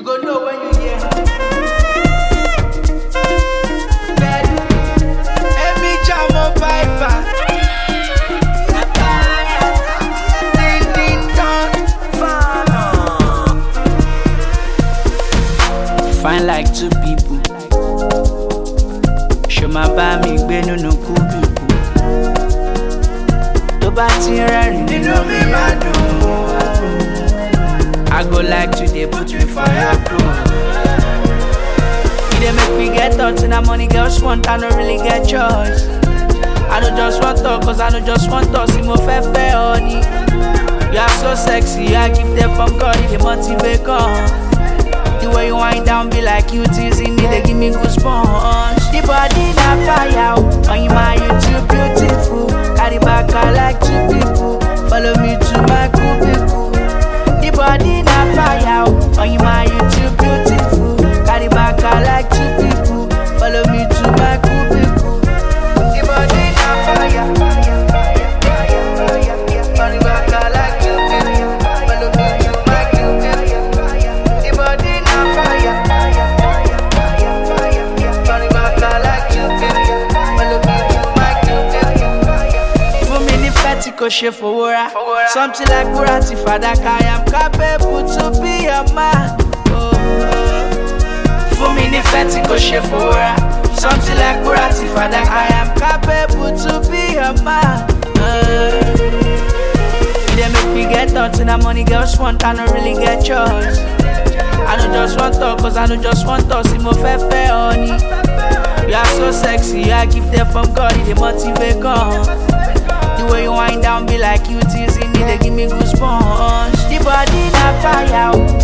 You go know when you hear. Bed. Emi Jamo Piper. Ding ding dong. Fine like two people. Ṣo máa bá mi gbé nínú kúbíkù? Tó bá ti rẹ́rìn nínú mi máa dùn. I go like to dey put me for your crew. You dey make me get thoughts and that money girls want, I no really get choice. I don't just want talk, cause I don't just want talk, see mo fẹ́ fẹ́ ọ ni. You are so sexy, I give them from God, it dey motivate gan. The way you wind down be like you teasing me, they give me goosebumps. The body na fire, oh, on you my you too beautiful. Carry back I like two people, follow me to my cubicle. The body na fire, oh, on you my you too beautiful. Carry back I like two people, follow me to my cubicle. The body na fire, fire, fire, fire, fire. Carry back I like two people, follow me to my cubicle. The body na fire, fire, fire, fire, fire. Carry back I like two people, follow me to my cubicle. Fún mi ní fẹ́tì kò ṣe fowó ra. Something like wúrà ti fàdákà, I am capable to be your man. Oh, oh. Fún mi ní fẹ́tì kò ṣe fowó ra. Something like wúrà ti fàdákà, I am capable to be your man. Oh. You dey make me get thoughts and that money girls want, I no really get choice. I don't just want talk, cause I don't just want talk, see mo fẹ́ fẹ́ ọ ni. You are so sexy, I give them from God, it dey motivate gan. The way you wind down be like you teasing me, they give me goosebumps. The body na fire, oh,